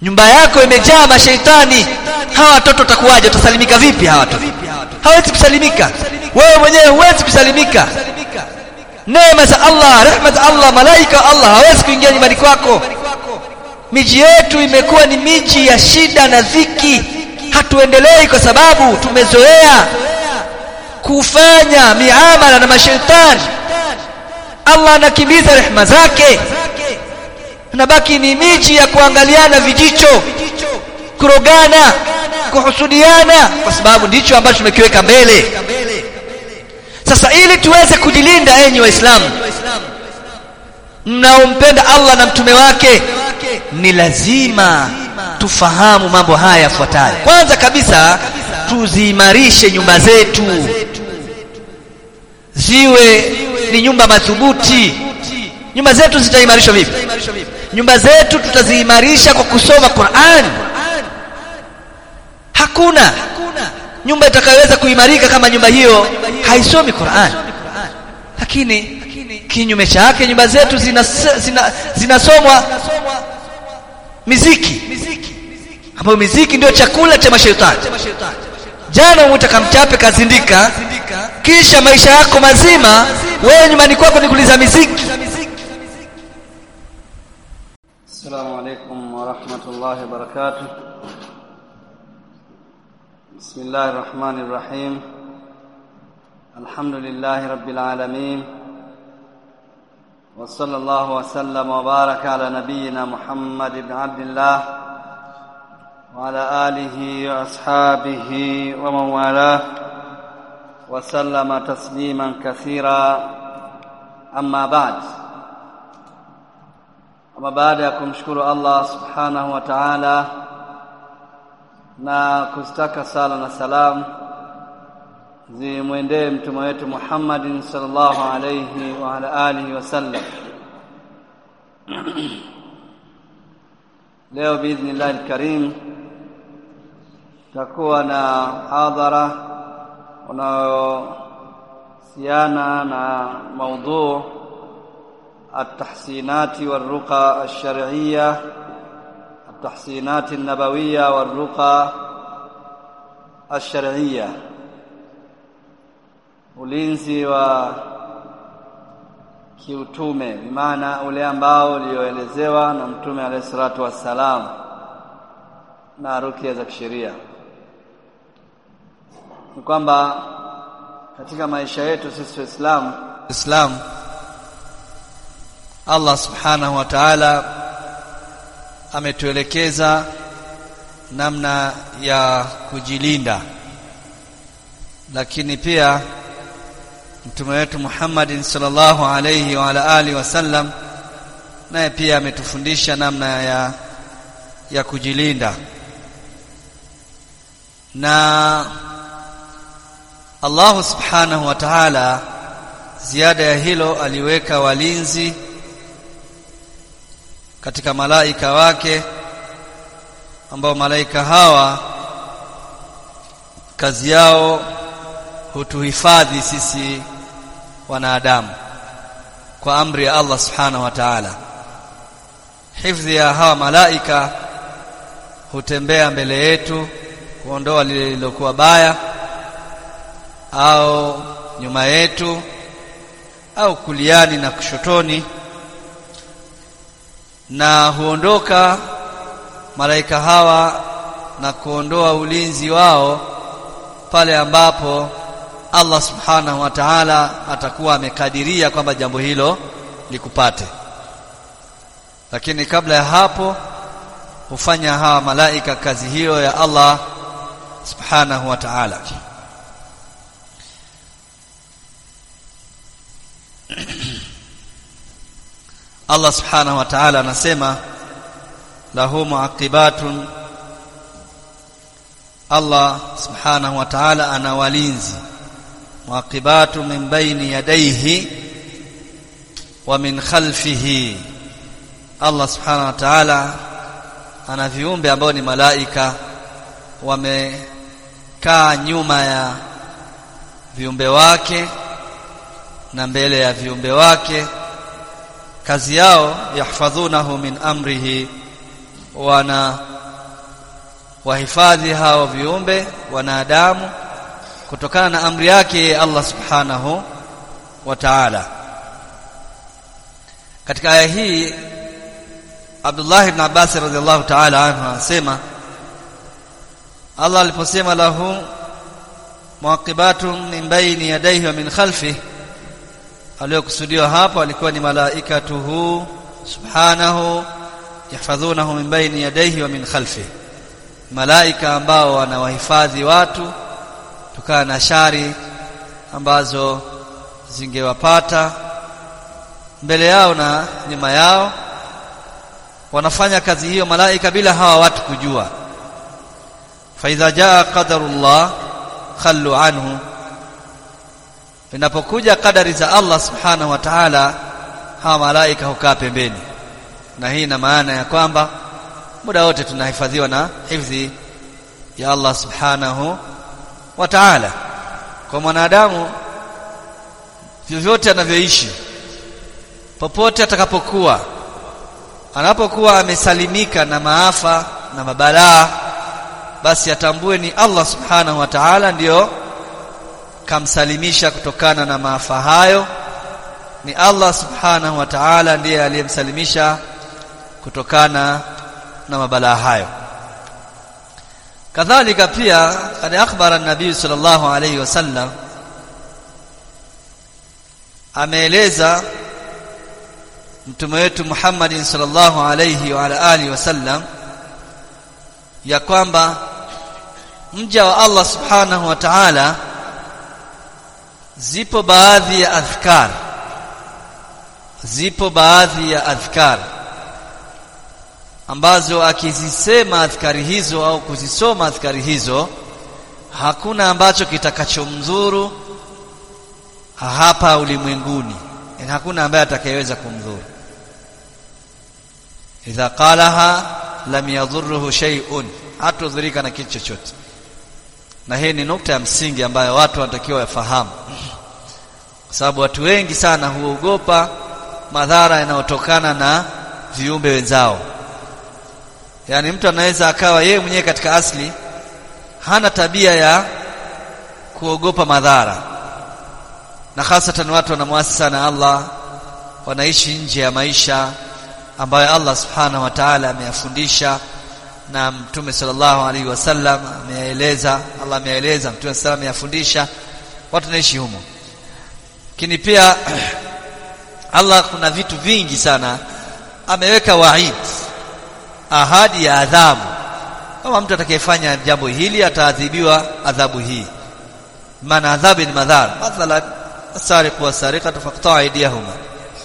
nyumba yako imejaa mashaitani hawa watoto watakuwaje utasalimika vipi hawa watoto hawezi kusalimika wewe mwenyewe huwezi kusalimika neema za Allah rehema za Allah malaika Allah hawezi kuingia nyumbani kwako miji yetu imekuwa ni miji ya shida na dhiki hatuendelei kwa sababu tumezoea kufanya miamala na mashaitani Allah anakimbiza rehema zake nabaki ni miji ya kuangaliana vijicho kurogana kuhusudiana kwa sababu ndicho ambacho tumekiweka mbele sasa ili tuweze kujilinda enyi waislamu mnaompenda Allah na mtume wake ni lazima tufahamu mambo haya yafuatayo kwanza kabisa tuziimarishe nyumba zetu ziwe ni nyumba madhubuti nyumba zetu zitaimarishwa vipi nyumba zetu tutaziimarisha kwa kusoma Qur'an hakuna nyumba itakayoweza kuimarika kama nyumba hiyo haisomi Qur'an lakini kinyume chake nyumba zetu zinasomwa zina, zina, zina miziki ambayo miziki ndio chakula cha mashaitani jana umwita kamchape kazindika kisha maisha yako mazima wewe nyumbani kwako ni kuliza miziki السلام عليكم ورحمة الله وبركاته بسم الله الرحمن الرحيم الحمد لله رب العالمين وصلى الله وسلم وبارك على نبينا محمد بن عبد الله وعلى آله وأصحابه ومن والاه وسلم تسليما كثيرا أما بعد ama baada ya kumshukuru Allah subhanahu wa ta'ala na kustaka sala na salam zimwendee mtume wetu Muhammadin sallallahu alayhi wa ala alihi wasallam leo biidhnillah alkarim takuwa na hadhara unayohusiana na maudhu التحسينات والرقى الشرعية التحسينات النبوية والرقى الشرعية ulinzi wa kiutume bimaana ule ambao ulioelezewa na mtume alayhi salatu wassalam na rukia za kisheria ni kwamba katika maisha yetu sisi waislamu Islam Allah subhanahu wa ta'ala ametuelekeza namna ya kujilinda lakini pia mtume wetu Muhammadin sallallahu alayhi wa ala alihi wasallam naye pia ametufundisha namna ya ya kujilinda na Allah subhanahu wa ta'ala ziada ya hilo aliweka walinzi katika malaika wake ambao malaika hawa kazi yao hutuhifadhi sisi wanadamu kwa amri ya Allah subhanahu wa ta'ala hifadhi ya hawa malaika hutembea mbele yetu kuondoa lile lilokuwa baya au nyuma yetu au kuliani na kushotoni na huondoka malaika hawa na kuondoa ulinzi wao pale ambapo Allah subhanahu wa ta'ala atakuwa amekadiria kwamba jambo hilo likupate lakini kabla ya hapo hufanya hawa malaika kazi hiyo ya Allah subhanahu wa ta'ala Allah subhanahu wa ta'ala anasema lahu muaqibatun Allah subhanahu wa ta'ala ana walinzi muaqibatu min baini yadayhi wa min khalfihi Allah subhanahu wa ta'ala ana viumbe ambao ni malaika wamekaa nyuma ya viumbe wake na mbele ya viumbe wake kazi yao yahfadhunahu min amrihi wana wahifadhi hao viumbe wanadamu kutokana na amri yake Allah subhanahu wa ta'ala katika aya hii Abdullah ibn Abbas radhiallahu ta'ala anhu anasema Allah aliposema lahu muaqibatun min baini yadayhi wa min khalfihi aliyokusudiwa hapa walikuwa ni malaikatuhu subhanahu yahfadhunahu min baini yadayhi wa min khalfihi malaika ambao wanawahifadhi watu kutokana na shari ambazo zingewapata mbele yao na nyuma yao wanafanya kazi hiyo malaika bila hawa watu kujua fa idha jaa qadarullah khallu anhu inapokuja kadari za Allah subhanahu wa ta'ala hawa malaika hukaa pembeni na hii ina maana ya kwamba muda wote tunahifadhiwa na hifadhi ya Allah subhanahu wa ta'ala kwa mwanadamu vyovyote anavyoishi popote atakapokuwa anapokuwa amesalimika na maafa na mabalaa basi atambue ni Allah subhanahu wa ta'ala ndiyo kamsalimisha kutokana na maafa hayo ni Allah subhanahu wa ta'ala ndiye aliyemsalimisha kutokana na mabalaa hayo kadhalika pia kad akhbara an-nabii sallallahu alayhi wasallam ameeleza mtume wetu Muhammad sallallahu alayhi wa ala alihi wasallam ya kwamba mja wa Allah subhanahu wa ta'ala zipo baadhi ya adhkar zipo baadhi ya adhkar ambazo akizisema adhkari hizo au kuzisoma adhkari hizo hakuna ambacho kitakachomdhuru hapa ulimwenguni yani hakuna ambaye atakayeweza kumdhuru idha qalaha lam yadhurruhu shay'un hatudhurika na kitu chochote na hii ni nukta ya msingi ambayo watu wanatakiwa wafahamu kwa sababu watu wengi sana huogopa madhara yanayotokana na viumbe wenzao yaani mtu anaweza akawa yeye mwenyewe katika asli hana tabia ya kuogopa madhara na hasatan watu wanamwasi sana Allah wanaishi nje ya maisha ambayo Allah subhanahu wa ta'ala ameyafundisha na mtume sallallahu alaihi wasallam ameeleza Allah ameeleza mtume sallallahu ameyafundisha watu naishi humo lakini pia Allah kuna vitu vingi sana ameweka waid ahadi ya adhabu kama mtu atakayefanya jambo hili ataadhibiwa adhabu hii maana adhabu ni madhara mathalan السارق والسارقة فاقطعوا أيديهما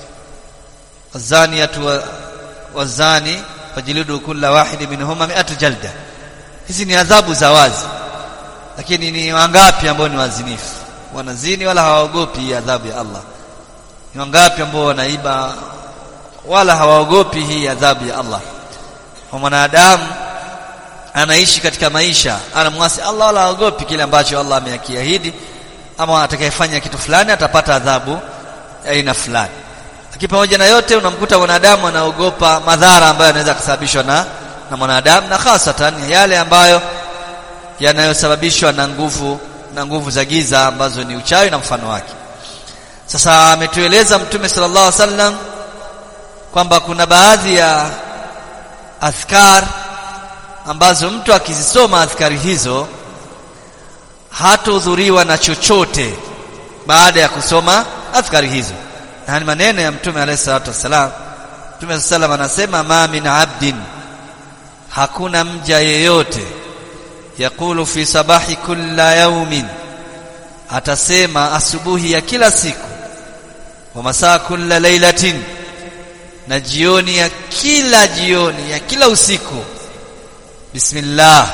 الزانية والزاني فجلدوا كل واحد منهما مئة جلدة hizi ni adhabu za wazi lakini ni wangapi ambao ni wazinifu wanazini wala hawaogopi adhabu ya Allah ni wangapi ambao wanaiba wala hawaogopi hii adhabu ya Allah kwa mwanadamu anaishi katika maisha anamwasi Allah wala haogopi kile ambacho Allah amekiahidi ama atakayefanya kitu fulani atapata adhabu aina fulani lakini pamoja na yote unamkuta mwanadamu anaogopa madhara ambayo yanaweza kusababishwa na na mwanadamu na hasatan yale ambayo yanayosababishwa na nguvu na nguvu za giza ambazo ni uchawi na mfano wake sasa ametueleza mtume sallallahu alaihi wasallam kwamba kuna baadhi ya adhkar ambazo mtu akizisoma adhkari hizo hatudhuriwa na chochote baada ya kusoma adhkari hizo na ni maneno ya mtume alayhi salatu wasalam mtume sallam anasema ma min abdin hakuna mja yeyote yakulu fi sabahi kulla yaumin atasema asubuhi ya kila siku wa masaa kulla lailatin na jioni ya kila jioni ya kila usiku bismillah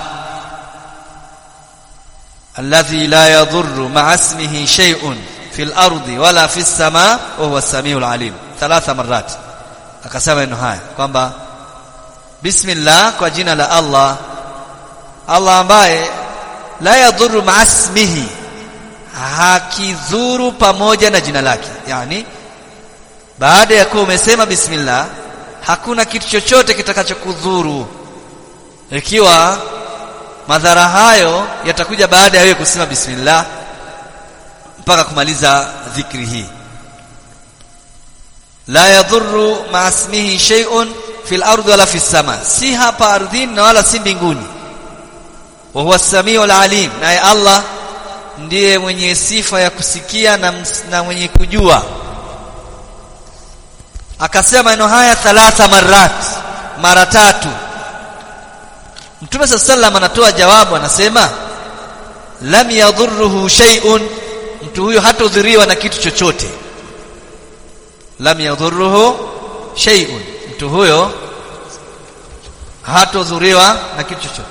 alladhi la yadhurru ma'a ismihi shay'un fil ardi wala fis samaa wa huwa as-sami'ul alim thalatha marrat akasema neno haya kwamba bismillah kwa jina la Allah Allah ambaye la yadhurru ma'a ismihi hakidhuru pamoja na jina lake yani baada ya kuwa umesema bismillah hakuna kitu chochote kitakachokudhuru ikiwa madhara hayo yatakuja baada ya wewe kusema bismillah mpaka kumaliza dhikri hii la yadhurru ma ismihi shay'un fil ardi wala fis sama si hapa ardhini na wala si mbinguni wa huwa samiul alim naye Allah ndiye mwenye sifa ya kusikia na, na mwenye kujua akasema maneno haya thalatha marat mara tatu Mtume sallallahu anatoa jawabu anasema lam yadhurruhu shay'un mtu huyo hatodhuriwa na kitu chochote lam yadhurruhu shay'un mtu huyo hatodhuriwa na kitu chochote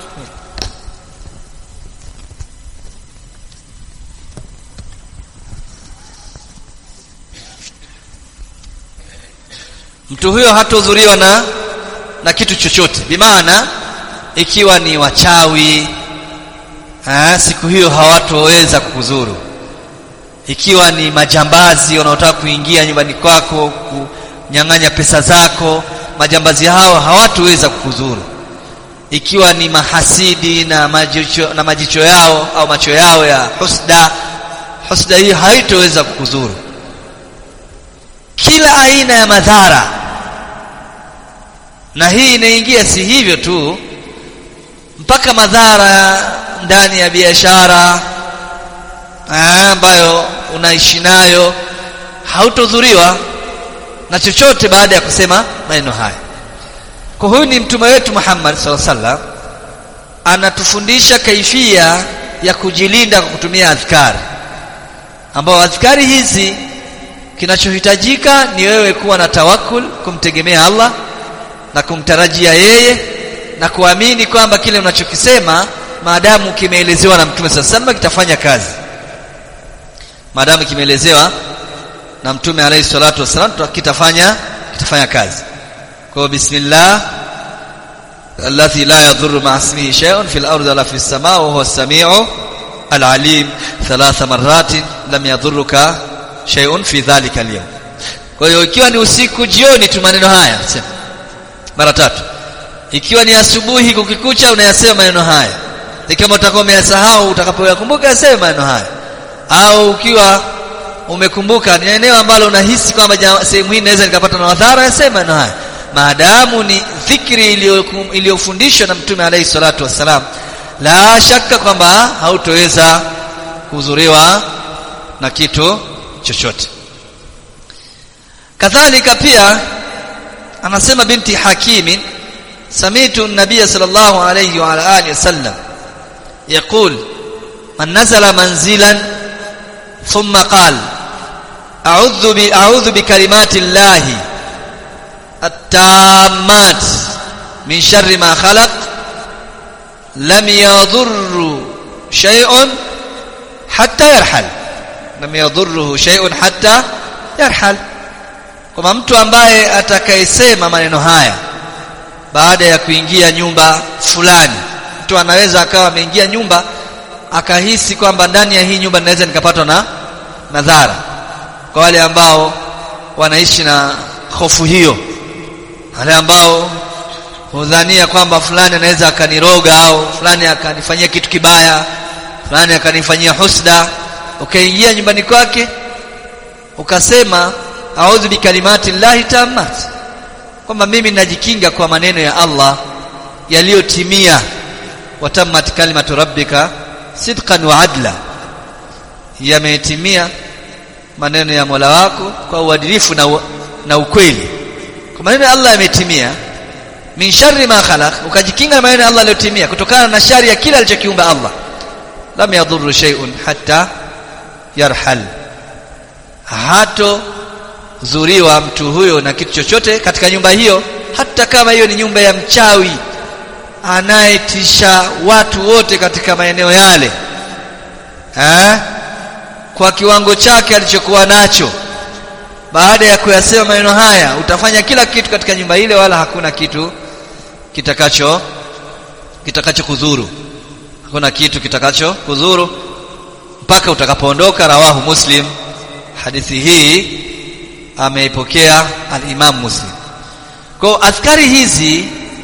mtu huyo hatodhuriwa na na kitu chochote bimaana ikiwa ni wachawi ha, siku hiyo hawatoweza kukuzuru ikiwa ni majambazi wanaotaka kuingia nyumbani kwako kunyang'anya pesa zako majambazi hao hawatoweza kukuzuru ikiwa ni mahasidi na majicho, na majicho yao au macho yao ya husda husda hii haitoweza kukuzuru kila aina ya madhara na hii inaingia si hivyo tu mpaka madhara ndani ya biashara ambayo unaishi nayo hautodhuriwa na chochote baada ya kusema maneno haya kwa huyu ni mtume wetu Muhammad sallallahu alaihi wasallam anatufundisha kaifia ya kujilinda kwa kutumia adhkari ambao adhkari hizi kinachohitajika ni wewe kuwa na tawakul kumtegemea Allah na kumtarajia yeye na kuamini kwamba kile unachokisema maadamu kimeelezewa na mtume sallallahu alaihi kitafanya kazi maadamu kimeelezewa na mtume alayhi salatu wasallam kitafanya kitafanya kazi kwa bismillah alladhi la yadhurru ma ismihi shay'un fil ardi wala fis samaa wa huwa as-sami'u al-alim thalatha marratin lam yadhurruka shay'un fi dhalika al-yawm kwa hiyo ikiwa ni usiku jioni tu maneno haya sema mara tatu ikiwa ni asubuhi kukikucha unayasema maneno haya kama utakuwa umeyasahau utakapoyakumbuka yasema maneno haya au ukiwa umekumbuka ni eneo ambalo unahisi kwamba sehemu hii naweza nikapata na madhara yasema maneno haya maadamu ni dhikri iliyofundishwa na mtume alayhi salatu wassalam la shaka kwamba hautoweza kuzuriwa na kitu chochote kadhalika pia anasema binti hakimi samitu nabiy sallallahu alayhi wa ala alihi wasallam يقول من نزل منزلا ثم قال أعوذ أعوذ بكلمات الله التامات من شر ما خلق لم يضر شيء حتى يرحل لم يضره شيء حتى يرحل kama mtu ambaye atakayesema maneno haya baada ya kuingia nyumba fulani mtu anaweza akawa ameingia nyumba akahisi kwamba ndani ya hii nyumba naweza nikapatwa na madhara kwa wale ambao wanaishi na hofu hiyo wale ambao hudhania kwamba fulani anaweza akaniroga au fulani akanifanyia kitu kibaya fulani akanifanyia husda ukaingia nyumbani kwake ukasema a'udhu bikalimati llahi tammat kwamba mimi najikinga kwa maneno ya Allah yaliyotimia watammat kalimatu rabbika sidqan wa adla yametimia maneno ya Mola wako kwa uadilifu na, na ukweli kwa maneno ya Allah yametimia min sharri ma khalaq ukajikinga na maneno ya Allah yaliyotimia kutokana na shari ya kila alichokiumba Allah lam yadhurru shay'un hatta yarhal hato zuriwa mtu huyo na kitu chochote katika nyumba hiyo hata kama hiyo ni nyumba ya mchawi anayetisha watu wote katika maeneo yale eh? kwa kiwango chake alichokuwa nacho baada ya kuyasema maneno haya utafanya kila kitu katika nyumba ile wala hakuna kitu kitakacho kitakacho kudhuru hakuna kitu kitakacho kudhuru mpaka utakapoondoka rawahu muslim hadithi hii ameipokea al-Imam Muslim kwa askari hizi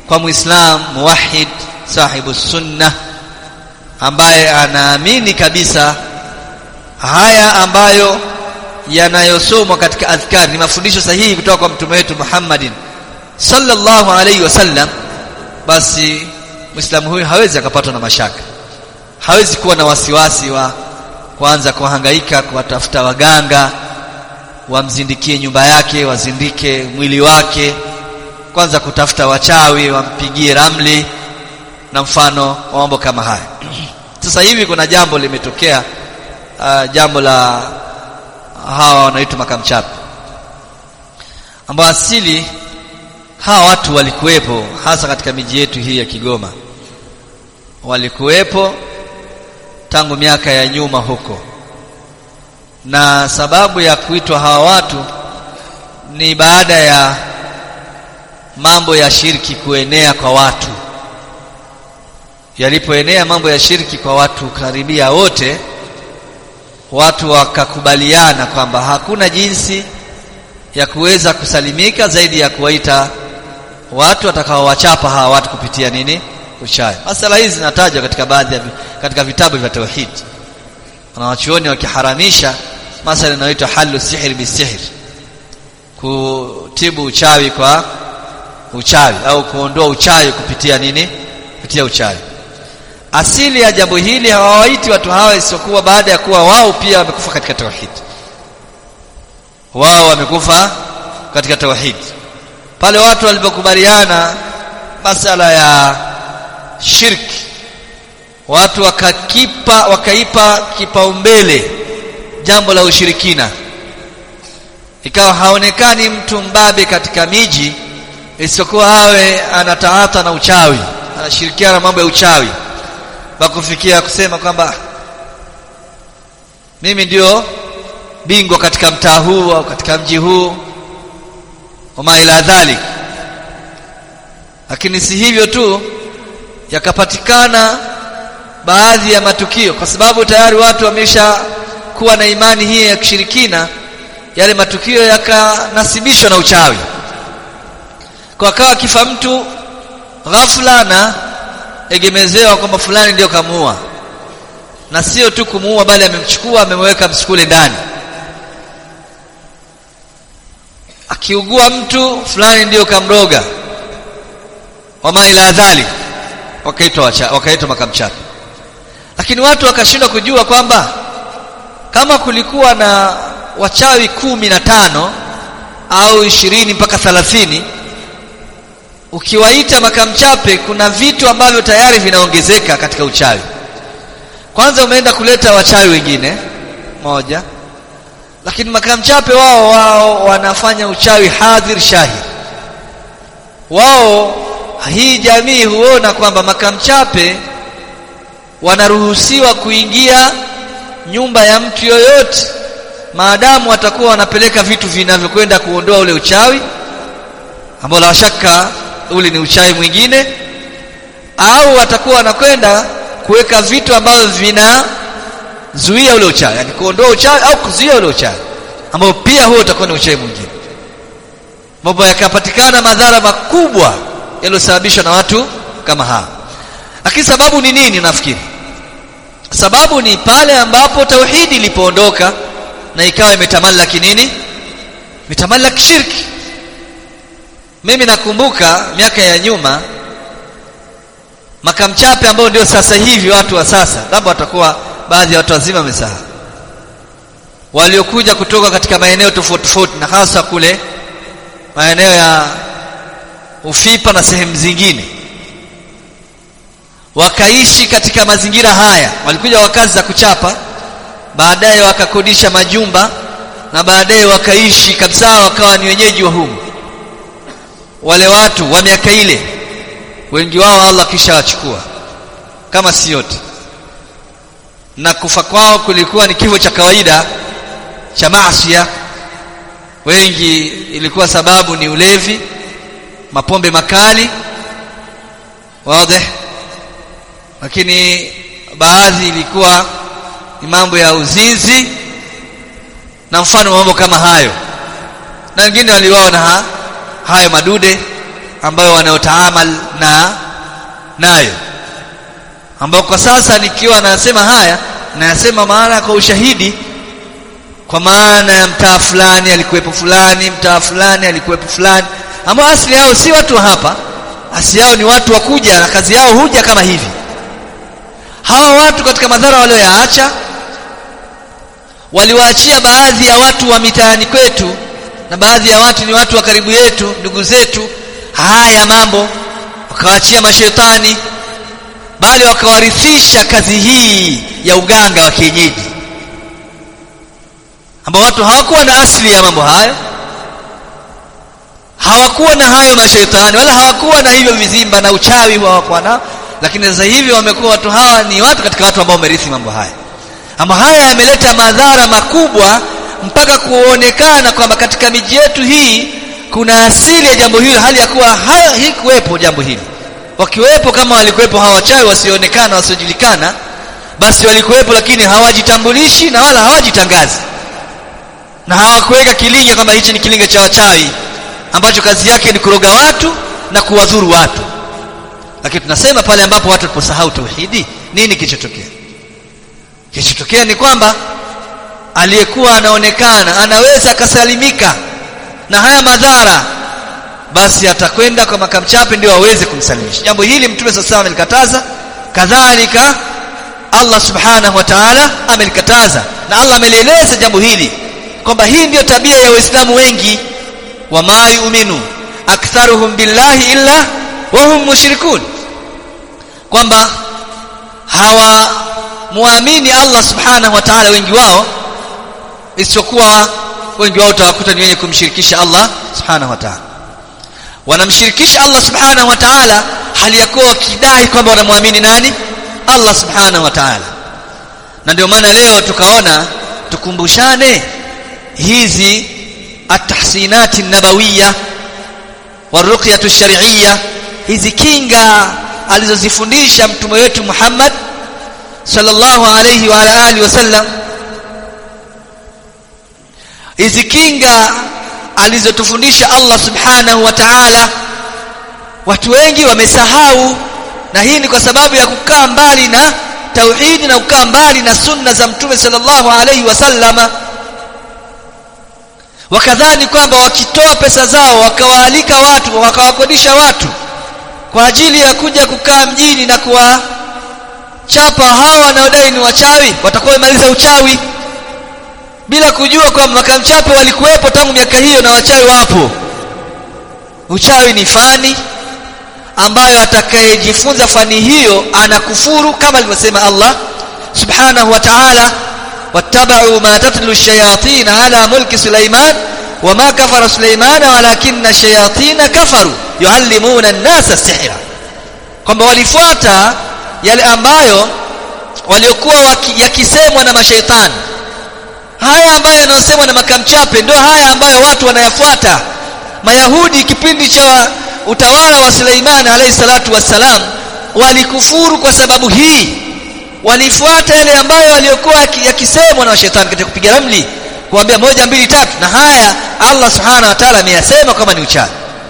kwa muislam muwahid sahibu sunna ambaye anaamini kabisa haya ambayo yanayosomwa katika adhkar ni mafundisho sahihi kutoka kwa mtume wetu Muhammadin sallallahu alaihi wasallam basi muislamu huyu hawezi akapatwa na mashaka hawezi kuwa na wasiwasi wa kuanza kuhangaika kuwatafuta waganga wamzindikie nyumba yake wazindike mwili wake kwanza kutafuta wachawi wampigie ramli na mfano wa mambo kama haya sasa hivi kuna jambo limetokea uh, jambo la hawa wanaitwa makamchapi ambao asili hawa watu walikuwepo hasa katika miji yetu hii ya Kigoma walikuwepo tangu miaka ya nyuma huko na sababu ya kuitwa hawa watu ni baada ya mambo ya shirki kuenea kwa watu yalipoenea mambo ya shirki kwa watu karibia wote watu wakakubaliana kwamba hakuna jinsi ya kuweza kusalimika zaidi ya kuwaita watu watakaowachapa hawa watu kupitia nini uchawi masala hizi zinatajwa katika baadhi ya katika vitabu vya tauhid wanawachuoni wakiharamisha masala inayoitwa halu sihir bisihir kutibu uchawi kwa uchawi au kuondoa uchawi kupitia nini kupitia uchawi asili ya jambo hili hawawaiti watu hawa isiyokuwa baada ya kuwa wao pia wamekufa katika tauhid wao wamekufa katika tauhid pale watu walipokubaliana masala ya shirki watu wakakipa wakaipa kipaumbele jambo la ushirikina ikawa haonekani mtu mbabe katika miji isiyokuwa awe anataata na uchawi anashirikiana na mambo ya uchawi bakufikia kusema kwamba mimi ndio bingwa katika mtaa huu au katika mji huu wama ila dhalik lakini si hivyo tu yakapatikana baadhi ya matukio kwa sababu tayari watu wamesha kuwa na imani hii ya kishirikina yale matukio yakanasibishwa na uchawi kwa kawa kifa mtu ghafla na egemezewa kwamba fulani ndio kamuua na sio tu kumuua bali amemchukua amemweka msukule ndani akiugua mtu fulani ndio kamroga wama ila dhalik wakaitwa wakaitwa makamchapi lakini watu wakashindwa kujua kwamba kama kulikuwa na wachawi kumi na tano au ishirini mpaka thalathini ukiwaita makamchape kuna vitu ambavyo tayari vinaongezeka katika uchawi kwanza umeenda kuleta wachawi wengine moja lakini makamchape wao wao wanafanya uchawi hadhir shahir wao hii jamii huona kwamba makamchape wanaruhusiwa kuingia nyumba ya mtu yoyote maadamu watakuwa wanapeleka vitu vinavyokwenda kuondoa ule uchawi ambao la shaka ule ni uchawi mwingine au watakuwa wanakwenda kuweka vitu ambavyo vinazuia ule uchawi yani kuondoa uchawi au kuzuia ule uchawi ambao pia huo utakuwa ni uchawi mwingine mambo yakapatikana madhara makubwa yaliyosababishwa na watu kama hawa lakini sababu ni nini nafikiri sababu ni pale ambapo tauhidi ilipoondoka na ikawa imetamallaki nini imetamallaki shirki mimi nakumbuka miaka ya nyuma makamchape ambao ndio sasa hivi watu wa sasa labda watakuwa baadhi ya watu wazima wamesahau waliokuja kutoka katika maeneo tofauti tofauti na hasa kule maeneo ya Ufipa na sehemu zingine wakaishi katika mazingira haya walikuja wakazi za kuchapa baadaye wakakodisha majumba na baadaye wakaishi kabisa wakawa ni wenyeji wa humu wale watu wa miaka ile wengi wao Allah kisha wachukua kama si yote na kufa kwao kulikuwa ni kifo cha kawaida cha maasiya wengi ilikuwa sababu ni ulevi mapombe makali wazi lakini baadhi ilikuwa ni mambo ya uzinzi na mfano mambo kama hayo na wengine waliwaona ha, hayo madude ambayo wanayotaamal na nayo ambao kwa sasa nikiwa nasema haya nayasema maana kwa ushahidi kwa maana ya mtaa fulani alikuwepo fulani mtaa fulani alikuwepo fulani ambao asili yao si watu wa hapa asili yao ni watu wa kuja na kazi yao huja kama hivi hawa watu katika madhara walioyaacha waliwaachia baadhi ya watu wa mitaani kwetu na baadhi ya watu ni watu wa karibu yetu ndugu zetu haya mambo wakawaachia mashetani bali wakawarithisha kazi hii ya uganga wa kienyeji ambao watu hawakuwa na asili ya mambo hayo hawakuwa na hayo mashaitani wala hawakuwa na hivyo vizimba na uchawi hawakuwa nao lakini sasa hivi wamekuwa watu hawa ni watu katika watu ambao wamerithi mambo haya ama haya yameleta madhara makubwa mpaka kuonekana kwamba katika miji yetu hii kuna asili ya jambo hili hali ya kuwa haikuwepo jambo hili wakiwepo kama walikuwepo hawa wachawi wasioonekana wasiojulikana basi walikuwepo lakini hawajitambulishi na wala hawajitangazi na hawakuweka kilinge kwamba hichi ni kilinge cha wachawi ambacho kazi yake ni kuroga watu na kuwadhuru watu lakini tunasema pale ambapo watu waliposahau tauhidi nini kilichotokea kilichotokea ni kwamba aliyekuwa anaonekana anaweza akasalimika na haya madhara basi atakwenda kwa makamchape ndio aweze kumsalimisha jambo hili mtume sasa amelikataza kadhalika Allah subhanahu wa ta'ala amelikataza na Allah amelieleza jambo hili kwamba hii ndiyo tabia ya waislamu wengi wama yu'minu aktharuhum billahi illa wa hum mushrikun kwamba hawa muamini Allah subhanahu wa ta'ala wengi wao isipokuwa wengi wao utawakuta ni wenye kumshirikisha Allah subhanahu wa ta'ala wanamshirikisha Allah subhanahu wa ta'ala hali ya kuwa wakidai kwamba wanamwamini nani Allah subhanahu wa ta'ala na ndio maana leo tukaona tukumbushane hizi atahsinati nabawiyya waruqyatu shar'iyya hizi kinga alizozifundisha mtume wetu Muhammad sallallahu alayhi wa ala alihi wasallam hizi kinga alizotufundisha Allah subhanahu wa ta'ala watu wengi wamesahau na hii ni kwa sababu ya kukaa mbali na tauhidi na kukaa mbali na sunna za mtume sallallahu alayhi wasallama wakadhani kwamba wakitoa pesa zao wakawaalika watu wakawakodisha watu kwa ajili ya kuja kukaa mjini na kuwachapa hawa wanaodai ni wachawi watakuwa wamemaliza uchawi bila kujua kwamba makamchape walikuwepo tangu miaka hiyo na wachawi wapo uchawi ni fani ambayo atakayejifunza fani hiyo anakufuru kama alivyosema Allah subhanahu wa ta'ala wattaba'u ma tatlu ash-shayatin ala mulki Sulaiman wama kafara Sulaiman walakinna ash-shayatin kafaru yuallimuna an-nasa as-sihra kwamba walifuata yale ambayo waliokuwa yakisemwa na mashaitani haya ambayo yanayosemwa na makamchape ndio haya ambayo watu wanayafuata mayahudi kipindi cha utawala wa Suleiman alayhi salatu wassalam walikufuru kwa sababu hii walifuata yale ambayo waliokuwa yakisemwa na shetani katika kupiga ramli kuambia moja mbili tatu na haya Allah subhanahu wa ta'ala ameyasema kama ni uchawi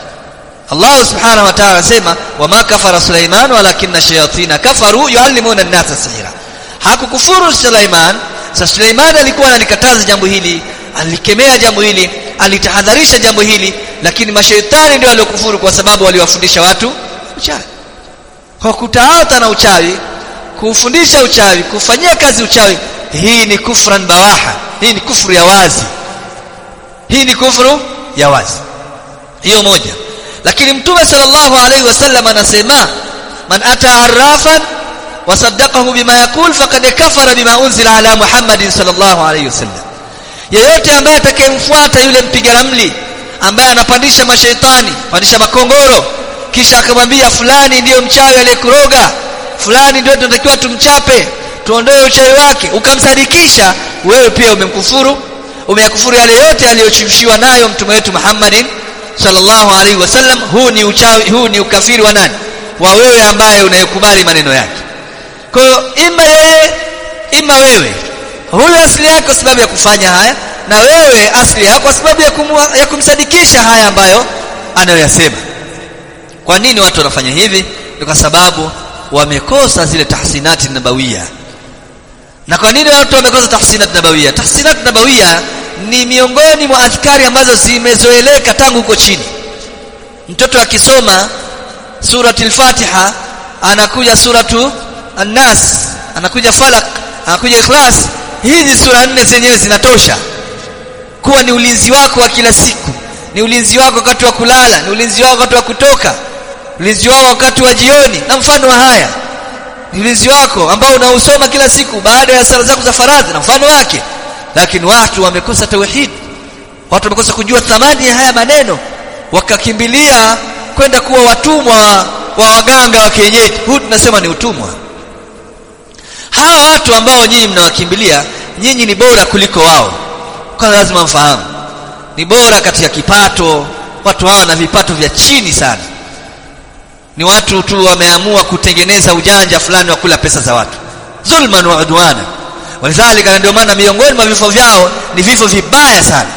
Allah subhanahu wa ta'ala anasema wama kafara Suleiman walakinna shayatina kafaru yuallimuna an-nasa sihra hakukufuru Suleiman sasa Suleiman alikuwa analikataza jambo hili alikemea jambo hili alitahadharisha jambo hili lakini mashaitani ndio waliokufuru kwa sababu waliwafundisha watu uchawi kwa kutaata na uchawi kufundisha uchawi kufanyia kazi uchawi hii ni kufran bawaha hii ni kufuru ya wazi hii ni kufuru ya wazi hiyo moja lakini mtume sallallahu alaihi wasallam anasema man ata arrafan wasaddaqahu bima yaqul faqad kafara bima unzila ala muhammadin sallallahu alaihi wasallam yeyote ambaye atakayemfuata yule mpiga ramli ambaye anapandisha mashaitani pandisha makongoro kisha akamwambia fulani ndiyo mchawi aliyekuroga fulani ndio tunatakiwa tumchape tuondoe uchawi wake ukamsadikisha wewe pia umemkufuru umeyakufuru yale yote aliyochimshiwa nayo mtume wetu Muhammadin sallallahu alaihi wasallam huu ni uchawi huu ni ukafiri wa nani wa wewe ambaye unayekubali maneno yake kwa hiyo ima yeye ima wewe huyu asili yake kwa sababu ya kufanya haya na wewe asili yako kwa sababu ya, kumua, ya kumsadikisha haya ambayo anayoyasema kwa nini watu wanafanya hivi ni kwa sababu wamekosa zile tahsinati nabawia na kwa nini watu wamekosa tahsinat nabawia tahsinat nabawia ni miongoni mwa adhkari ambazo zimezoeleka tangu huko chini mtoto akisoma surati al-Fatiha anakuja suratu an-Nas anakuja Falaq anakuja Ikhlas hizi sura nne zenyewe zinatosha kuwa ni ulinzi wako wa kila siku ni ulinzi wako wakati wa kulala ni ulinzi wako wakati wa kutoka ulinzi wako wakati wa jioni na mfano wa haya ni ulinzi wako ambao unausoma kila siku baada ya sala zako za faradhi na mfano wake lakini watu wamekosa tauhid watu wamekosa kujua thamani ya haya maneno wakakimbilia kwenda kuwa watumwa wa waganga wa kienyeji huu tunasema ni utumwa hawa watu ambao nyinyi mnawakimbilia nyinyi ni bora kuliko wao kwa lazima mfahamu ni bora katika kipato watu hawa na vipato vya chini sana ni watu tu wameamua kutengeneza ujanja fulani wa kula pesa za watu zulman wa udwana walidhalika ndio maana miongoni mwa vifo vyao ni vifo vibaya sana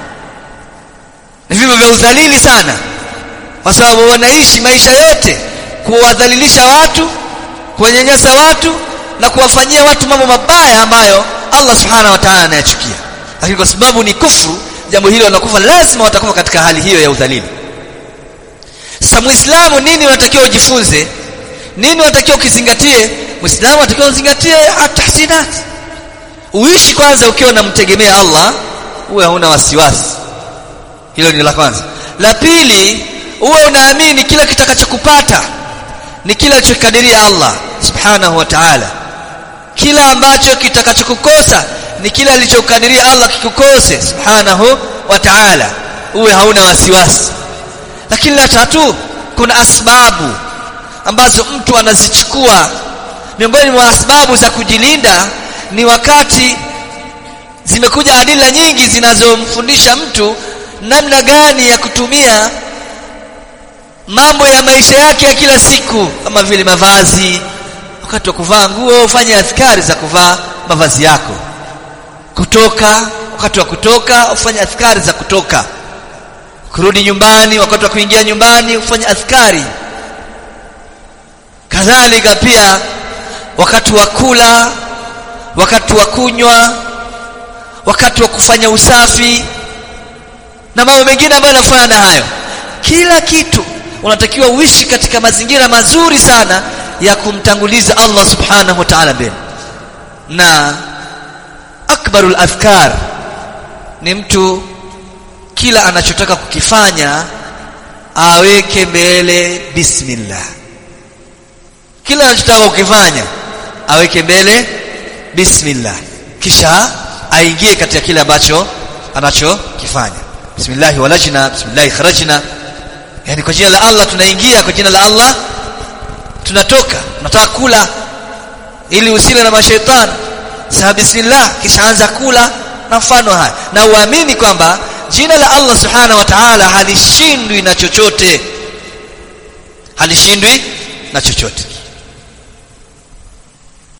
ni vifo vya udhalili sana kwa sababu wanaishi maisha yote kuwadhalilisha watu kuwanyanyasa watu na kuwafanyia watu mambo mabaya ambayo Allah subhanahu wa ta'ala anayachukia lakini kwa sababu ni kufru jambo hilo wanakufa lazima watakufa katika hali hiyo ya udhalili sasa muislamu nini unatakiwa ujifunze nini unatakiwa ukizingatie muislamu unatakiwa uzingatie tahsinat uishi kwanza ukiwa unamtegemea Allah uwe hauna wasiwasi hilo ni la kwanza la pili uwe unaamini kila kitakachokupata ni kila alichokadiria Allah subhanahu wa ta'ala kila ambacho kitakachokukosa ni kile alichokadiria Allah kikukose subhanahu wa ta'ala uwe hauna wasiwasi lakini la tatu kuna asbabu ambazo mtu anazichukua miongoni mwa asbabu za kujilinda ni wakati zimekuja adila nyingi zinazomfundisha mtu namna gani ya kutumia mambo ya maisha yake ya kila siku kama vile mavazi wakati wa kuvaa nguo ufanye adhkari za kuvaa mavazi yako kutoka wakati wa kutoka ufanye adhkari za kutoka kurudi nyumbani wakati wa kuingia nyumbani ufanye adhkari kadhalika pia wakati wa kula wakati wa kunywa wakati wa kufanya usafi na mambo mengine ambayo yanafanana na hayo kila kitu unatakiwa uishi katika mazingira mazuri sana ya kumtanguliza Allah subhanahu wa ta'ala mbele na akbarul afkar ni mtu kila anachotaka kukifanya aweke mbele bismillah kila anachotaka kukifanya aweke mbele bismillah kisha aingie katika kile ambacho anachokifanya bismillah walajna bismillah kharajna yani kwa jina la Allah tunaingia kwa jina la Allah tunatoka tunataka kula ili usile na mashaitani sasa bismillah kisha anza kula na mfano haya na uamini kwamba jina la Allah subhanahu wa ta'ala halishindwi na chochote halishindwi na chochote